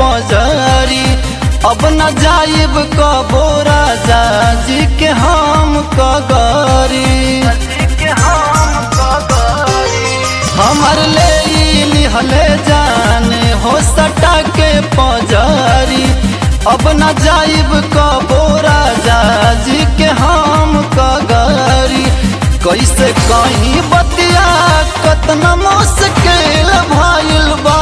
पजरी अब न जाइब कबो राजा जी के हम कगरी हमर ले ई लिहले जाने हो सटा के पजरी अब न जाइब कबो राजा जी के हम कगरी कैसे कहीं बतिया कतना मुश्किल भइल बा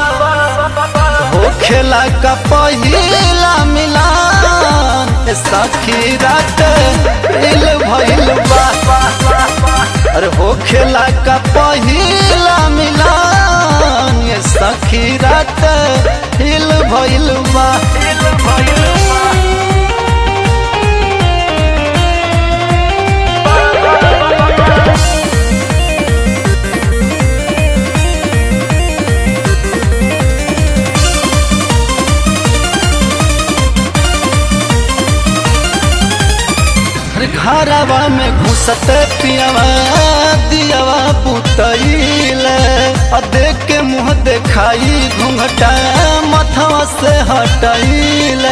हो खेला का पहिला मिलान सखी रात इल भइल बा अरे हो खेला का पहिला मिलान ये सखी रात हिल भइल बा अरे घरवा में घुसत पियावा दियावा पुतैल आ देख के मुँह देखाई घूंघटा मथवा से हटैल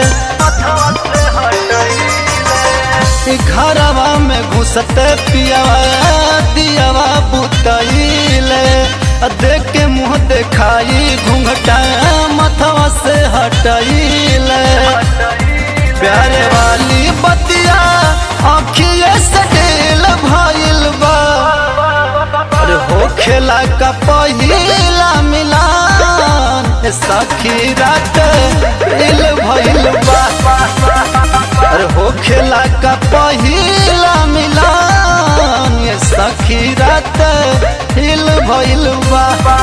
घरवा में घुसत पियावा दियावा पुतैल आ देख के मुँह देखाई घूंघटा मथवा से हटैल प्यारे वाली बतिया आँखिए से ढेल भइल बा अरे हो खेला का पहिला मिलान ए सखी रात इल भइल बा अरे हो खेला का पहिला मिलान ए सखी रात हिल भइल बा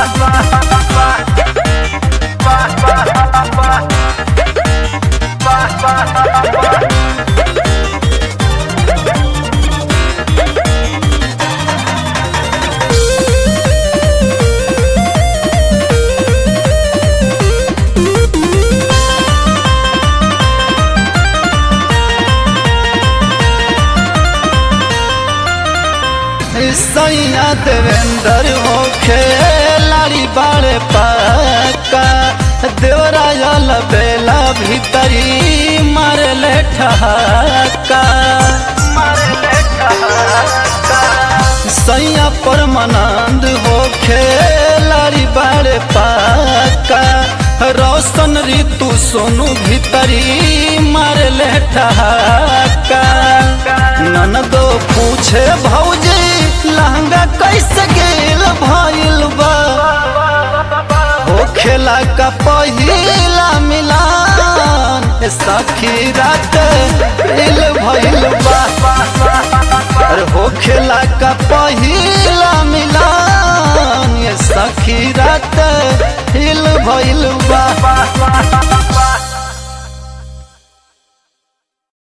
सैया देवेंद्र हो खेलाड़ी बाड़े पाका देवरायल बेला भीतरी मारे ले ठहाका सैया परमानंद हो खेलाड़ी बाड़े पाका रोशन ऋतु सोनू भीतरी मारे ले ठहाका ननदो पूछे भौजी लहंगा कैसे गेल भइल बा हो खेला का पहिला मिलान ए सखी रात इल भइल बा अरे हो खेला का पहिला मिलान ए सखी रात हिल भइल बा